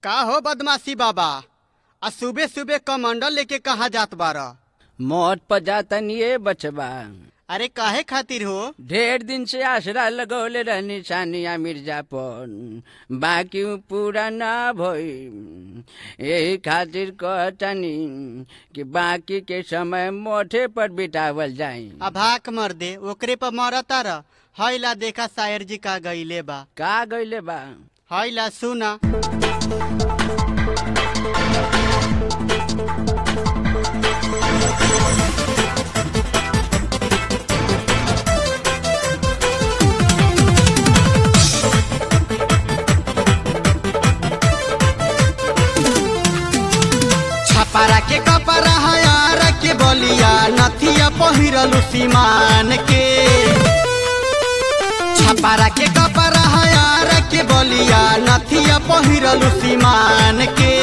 का हो बदमाशी बाबा आ सुबह सुबह कमंडल लेके कहाँ जात बारा मौत पर जातन ये बचबा अरे काहे खातिर हो ढेर दिन से आसरा लगौले रहनी सानिया मिर्जा पर बाकी उ पूरा ना भई यही खातिर कहतनी कि बाकी के समय मोठे पर बितावल जाई आ भाक मर दे ओकरे पर मरता रह हैला देखा शायर जी का गईले बा का गईले बा हैला सुना छपारा के कपड़ा हयार के बलिया नथिया पहिरलु सीमान के छपारा के कपड़ा हयार के बलिया नथिया पहिरलु सीमान के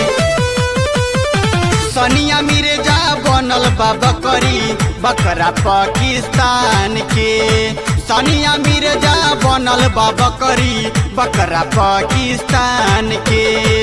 सनिया मिर्जा बनल बा बकरी बकरा पाकिस्तान के सनिया मिर्जा बनल बा बकरी बकरा पाकिस्तान के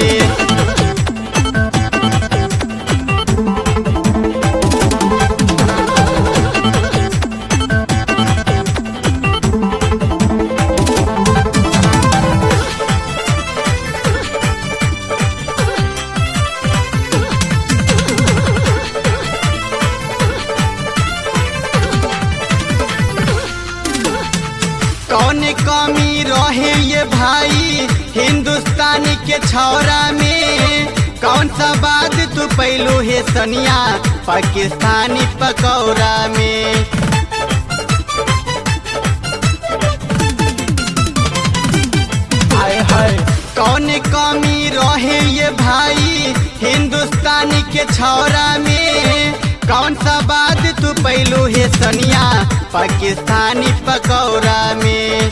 कौन कमी रहे ये भाई हिंदुस्तान के छौरा में कौन सा बात तू पैलू है सनिया पाकिस्तानी पकौड़ा में हाय हाय कौन कमी रहे ये भाई हिंदुस्तान के छौरा में कौन सा बात तू पैलू है सनिया पाकिस्तानी पकौड़ा में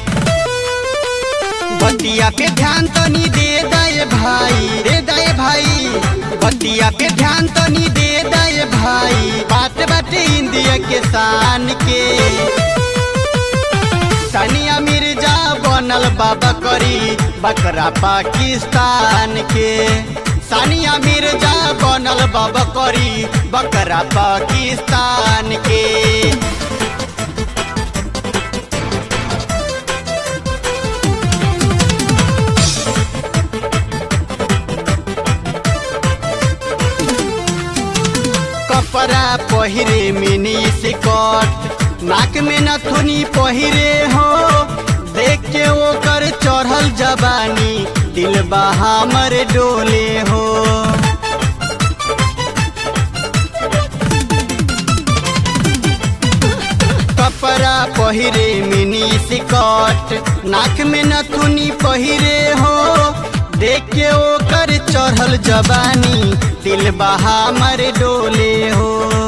बतिया पे ध्यान तो नहीं दे दे भाई दे दे भाई बतिया पे ध्यान तो नहीं दे दे भाई बात बाटे इंडिया के शान के सानिया मिर्जा बनल बाबा करी बकरा पाकिस्तान के सानिया मिर्जा बनल बाबा करी बकरा पाकिस्तान के कपड़ा पहिरे मिनी सिकट नाक में नथुनी पहिरे हो देख के ओकर चढ़ल जवानी दिल हमर डोले हो कपड़ा पहिरे मिनी सिकट नाक में नथुनी पहिरे हो देख के ओकर चढ़ल जवानी दिल हमर डोले हो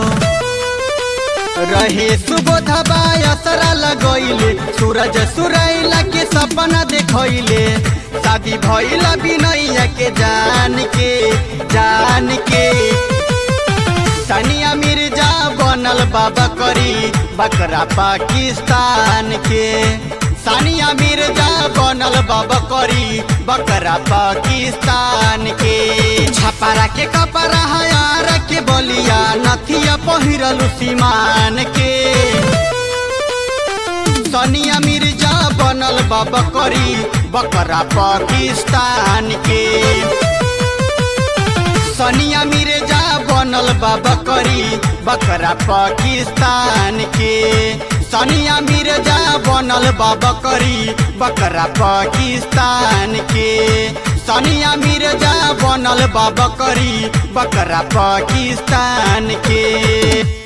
रहे सुबोधबा असरा लगैले सूरज सुरैला के सपना देखैले शादी भैला बिनैया के जान के जान के सानिया मिर्जा बनल बाबा करी बकरा पाकिस्तान के सानिया मिर्जा बनल बाबा करी बकरा पाकिस्तान के छपारा के कपड़ा हयार के बलिया नथिया पहिरलु सीमान के सनिया मिर्जा बनल बाबा करी बकरा पाकिस्तान के सनिया मिर्जा बनल बाबा करी बकरा पाकिस्तान के सनिया मिर्जा बनल बाबा करी बकरा पाकिस्तान के सनिया मिर्जा बनल बाबा करी बकरा पाकिस्तान के